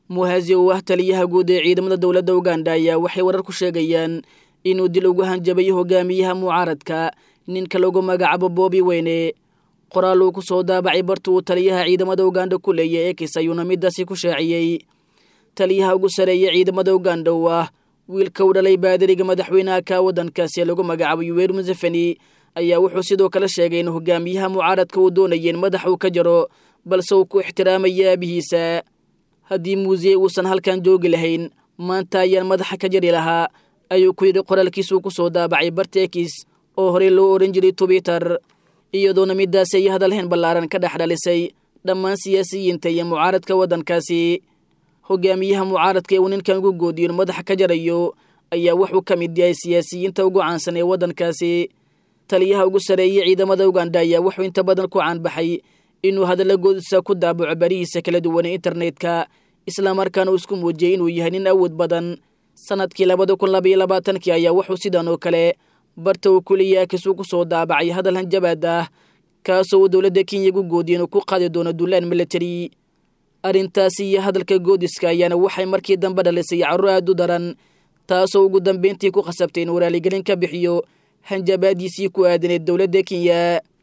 muhazi oo ah taliyaha guud ee ciidamada dowladda uganda ayaa waxay warar ku sheegayaan inuu dil ugu hanjabayo hogaamiyaha mucaaradka ninka lagu magacaabo boobi weyne qoraal uu ku soo daabacay barta uu taliyaha ciidamada uganda ku leeya ekis ayuuna midaasi ku shaaciyey taliyaha ugu sareeya ciidamada uganda oo ah wiilka u dhalay baadariga madaxweynaha ka waddankaasi ee lagu magacaabo yuweer museveni ayaa wuxuu sidoo kale sheegay in hogaamiyaha mucaaradka uu doonaya in madax uu ka jaro balse uu ku ixtiraamaya aabihiisa haddii muuseye uusan halkan joogi lahayn maanta ayaan madaxa ka jari lahaa ayuu ku yidhi qoraalkiisuu ku soo daabacay bartekis oo horey loo odhan jiray twitter iyadoona midaasi ay hadalhayn ballaaran ka dhex dhalisay dhammaan siyaasiyiinta iyo mucaaradka waddankaasi hogaamiyaha mucaaradka ee uu ninkan ugu goodiyo in madaxa ka jarayo ayaa wuxuu ka mid yahay siyaasiyiinta ugu caansan ee waddankaasi taliyaha ugu sareeyey ciidamada uganda ayaa wuxuu inta badan ku caanbaxay inuu hadalla goodisa ku daabaco barihiisa kala duwan ee internetka islamarkaana uu isku muujiyey inuu yahay nin awood badan sanadkii labada kun labaiyo labaatankii ayaa wuxuu sidan oo kale barta uu kuliya akisuu ku soo daabacay hadal hanjabaad ah kaasoo uu dowladda kenya ugu goodiye inuu ku qaadi doono duulaan military arrintaasi iyo hadalka goodiska ayaana waxay markii dambe dhalisay carruur aad u daran taasoo ugu dambayntii ku khasabtay inuu raaligelin ka bixiyo hanjabaadiisii ku aadaneed dowladda kenya